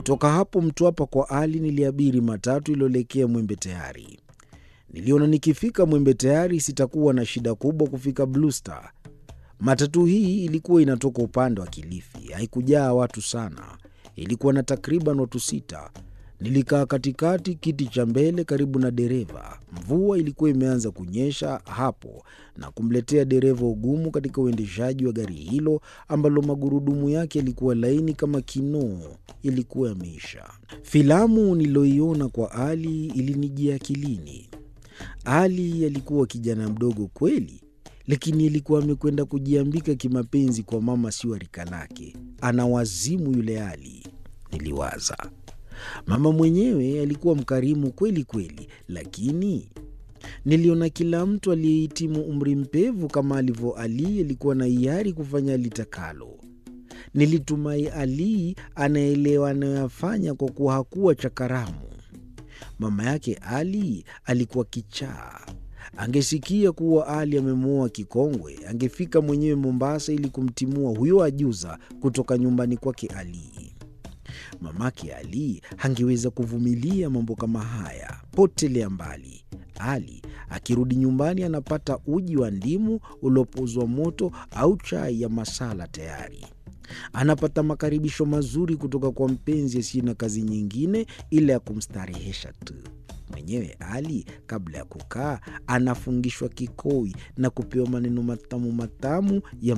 Kutoka hapo Mtwapa kwa Ali niliabiri matatu iliyoelekea Mwembe Tayari. Niliona nikifika Mwembe Tayari sitakuwa na shida kubwa kufika Blue Star. Matatu hii ilikuwa inatoka upande wa Kilifi, haikujaa watu sana, ilikuwa na takriban watu sita. Nilikaa katikati, kiti cha mbele karibu na dereva. Mvua ilikuwa imeanza kunyesha hapo na kumletea dereva ugumu katika uendeshaji wa gari hilo ambalo magurudumu yake yalikuwa laini kama kinoo, yalikuwa yameisha. Filamu niliyoiona kwa Ali ilinijia akilini. Ali alikuwa kijana mdogo kweli, lakini alikuwa amekwenda kujiambika kimapenzi kwa mama sio wa rika lake. Ana wazimu yule Ali, niliwaza. Mama mwenyewe alikuwa mkarimu kweli kweli, lakini niliona kila mtu aliyehitimu umri mpevu kama alivyo Ali alikuwa na hiari kufanya alitakalo. Nilitumai Ali anaelewa anayoyafanya kwa kuwa hakuwa chakaramu. Mama yake Ali alikuwa kichaa. Angesikia kuwa Ali amemwoa kikongwe, angefika mwenyewe Mombasa ili kumtimua huyo ajuza kutoka nyumbani kwake Ali. Mamake Ali hangeweza kuvumilia mambo kama haya. Potelea mbali. Ali akirudi nyumbani anapata uji wa ndimu uliopozwa moto au chai ya masala tayari. Anapata makaribisho mazuri kutoka kwa mpenzi asiye na kazi nyingine ila ya kumstarehesha tu. Mwenyewe Ali kabla ya kukaa anafungishwa kikoi na kupewa maneno matamu matamu ya